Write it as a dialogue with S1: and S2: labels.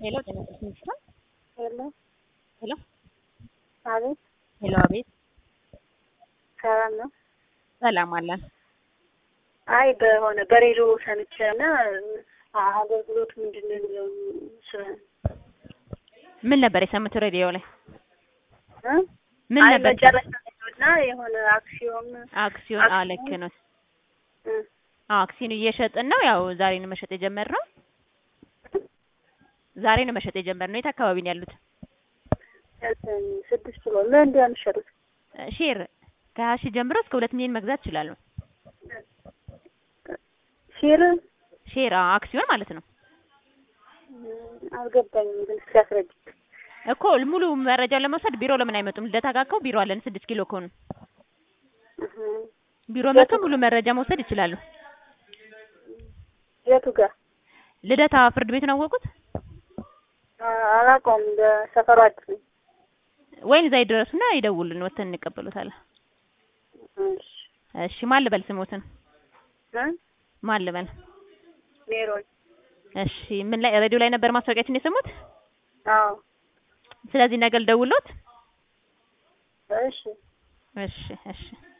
S1: ሄሎ ጤና ይስጥልኝ ይችላል
S2: ሄሎ
S1: ሄሎ
S2: አቤት
S1: ሄሎ አቤት
S2: ሰላም ነው?
S1: ሰላም አለን
S2: አይ በሆነ በሬዲዮ ሰምቼ እና አገልግሎት ምንድን ነው የሚለው ስ-
S1: ምን ነበር የሰሙት ሬዲዮ ላይ
S2: እ?
S1: ምን
S2: አይ
S1: ነበር
S2: መጨረሻ ላይ ነው እና የሆነ አክሲዮን
S1: አክሲዮን አዎ
S2: አክሲዮን-
S1: ልክ ነው
S2: እ፣
S1: አዎ አክሲዮን እየሸጥን ነው ያው ዛሬ ነው መሸጥ የጀመርነው ዛሬ ነው መሸጥ የጀመርነው የት አካባቢ ነው ያሉት
S2: እንትን ስድስት ብሎ ለእንዲያ የሚሸጡት
S1: ሼር ከሀያ ሺህ ጀምሮ እስከ ሁለት ሚሊዮን መግዛት ይችላሉ
S2: ሺር
S1: ሼር አዎ አክሲዮን ማለት ነው
S2: አልገባኝም ግን ሲያስረጅ
S1: እኮ ሙሉ መረጃውን ለመውሰድ ቢሮ ለምን አይመጡም ልደታ ጋር እኮ ቢሮ አለን ስድስት ኪሎ ከሆኑ ቢሮ መጥተው ሙሉ መረጃ መውሰድ ይችላሉ
S2: የቱ ጋር
S1: ልደታ ፍርድ ቤቱን አወቁት
S2: አ- አላውቀውም በሰፈሩ አዲስ ነኝ
S1: ወይን እዛ ይድረሱና ይደውሉልን ወተን እንቀበሉታለን
S2: እሺ
S1: እሺ ማን ልበል ስሞትን
S2: እ?
S1: ማን ልበል
S2: ሜሮን
S1: እሺ ምን ላይ ሬዲዮ ላይ ነበር ማስታወቂያችን የሰሙት
S2: አዎ
S1: ስለዚህ ነገ ልደውልዎት
S2: እሺ
S1: እሺ እሺ